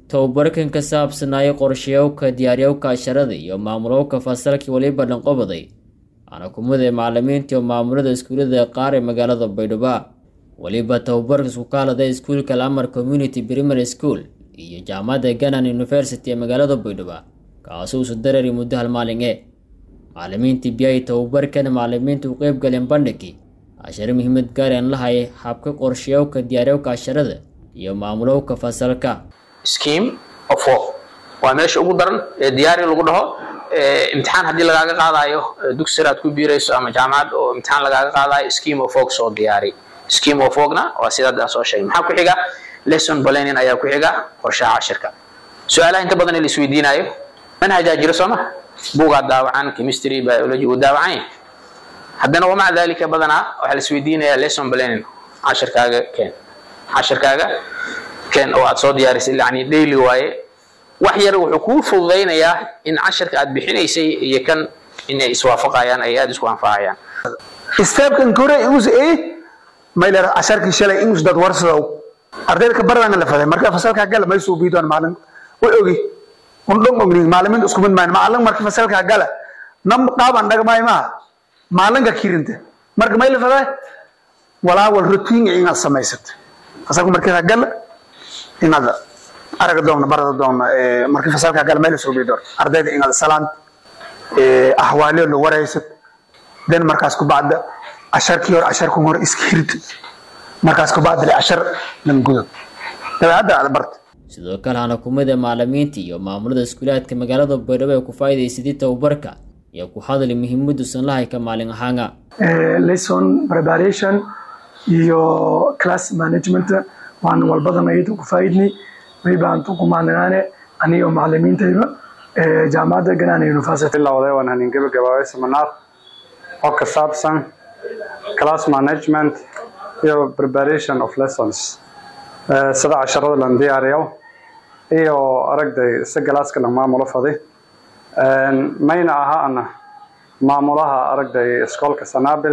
tababarkan ka saabsanaayo qorshayowka diyaariyowka casharada iyo maamulowka fasalkii waliba dhanqobaday waana kumida macalimiinta iyo maamulada iskuullada qaar ee magaalada baydhabo weliba tababarka isku kaalada iskuulka lamar community primary school iyo jaamacadda ganan university ee magaalada baydhabo kaasoo isu darari muddo hal maalin e macalimiintii biyay tababarkan macalimiinta u qeyb galeen bandhigii cashare muhiimad gaareen lahay habka qorshayowka diyaariyowka casharada iyo maamulowka fasalka scheme of work waa meesha ugu daran ee diyaari lagu dhaho imtixaan haddii lagaaga qaadayo dugsi sare aad ku biirayso ama jaamacad oo imtixaan lagaaga qaadayo scheme of work soo diyaari scheme of workna waa sidaad aan soo sheegay maxaa ku xiga lesson planning ayaa ku xiga qorshaha cashirka su-aalaha inta badan la isweydiinayo manhajaa jira soo ma buugaa daawacan chemistry biology uu daawacan yahay haddana wamaca dalika badanaa waxaa la isweydiinayaa lesson planning cashirkaaga keen cashirkaaga keen oo aad soo diyaarisay yani daily waaye wax yar wuxuu kuu fududaynayaa in cashirka aad bixinaysay iyo kan inay iswaafaqayaan ay aada isku anfacayaan stepkan kore igus e mayler casharkii shalay igus dad warsadow ardayda ka baradana la faday marka fasalkaa gala may suu biidoon maalin way ogi un dhon ognin maaliminta isku mid maayn maalin marka fasalkaa gala nam dhaaban dhagmaay maaha maalinka kirinta marka may la faday walaa wal routine inaad samaysata fasalka markaa gala inaad araga doona barada doona marka fasalkaa gala may la soo biidoon ardayda inaad salaan ahwaaliyo la wareysad den markaas ku bacda casharkii hore casharkan hore iska hirta markaas ku bacda cashar lan gudo dabeecadda aad barta sidoo kale hana kumida macalimiinta iyo maamulada iskuulaadka magaalada baydhabo ee ku faa'iidaysadii tababarka iyo ku hadli muhiimaduusan lahayka maalin ahaanga lesson preparation iyo class management waan walbadan ayada ku faa'iidnay maybaantu ku maalinaane aniyo macalimiintayba jaamacadda ganaan university bilowday waan hanin gabagabaabay seminar oo ka saabsan class management iyo preparation of lessons sida casharada lan diyaariyo iyo aragday si galaaska lan maamulo faday mayna aha ana maamulaha aragday iskoolka sanaabil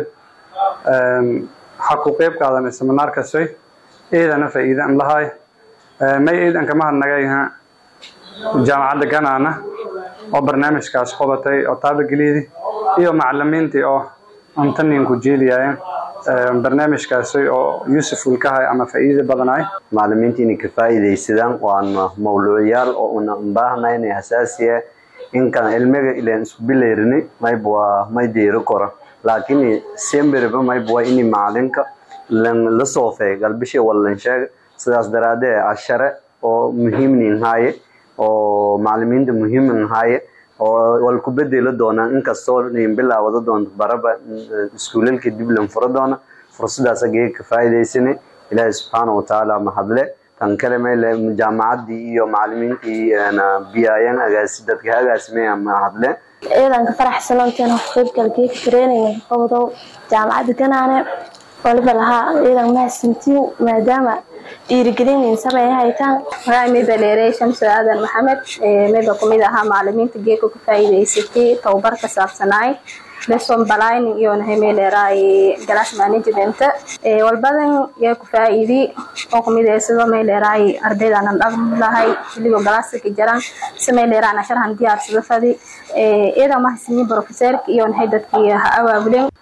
ha ku qeyb qaadanay seminaarkasay ciidana faa'iidan lahay may ciidan kama hadnagayha jaamacadda ganaana oo barnaamijkaas qabatay oo taabagelyadii iyo macalimiintii oo antaniinku jeediyayeen barnaamijkaasi oo useful ka hay ama faa'iida badanaay macalimiinta inay ka faa'iidaysadaan waana mawluuciyaal oo una baahnayn inay hasaasiya inkan ilmiga ileen isku bilayrini mayb waa may diiro kora laakiin semberiba mayb waa ini macalinka la soofay galbishi wallan sheega sidaas daraadee cashare oo muhiimnin haaye oo macalimiinta muhiimin haaye oo wal ku bedeli doonaan inkastoo nin bilaawada doonto baraba iskuulalka dib lan furo doona fursadaas agee ka faa'iidaysanay ilaahay subxaana watacaala mahadle tan kale meyle jaamacaddii iyo macalimiintii biyaayeen agaasi dadka agaasimay mahadle ciidanka faraxsananteen qaybgalkeeka training qabdow jaamacadda ganaane waliba lahaa ciidan mahadsantiin maadaama dhiirigelinin sameeya haytaan magaca mayba dheerey shamsu aadan maxamed mayba kumid ahaa macalimiinta geeka ku faa'iidaysatay tababar ka saabsanaay lesson planning iyo nahay may dheeraay glass management walbadan yaa ku faa'iidi oo kumid ah sidoo may dheeraay ardaydanan dhaqmi lahay xilligo galaaska ka jiraan si may dheeraan asharahan diyaarsada fadi iyada mahadsanyiin professorka iyo nahay dadkii ha awaabuleen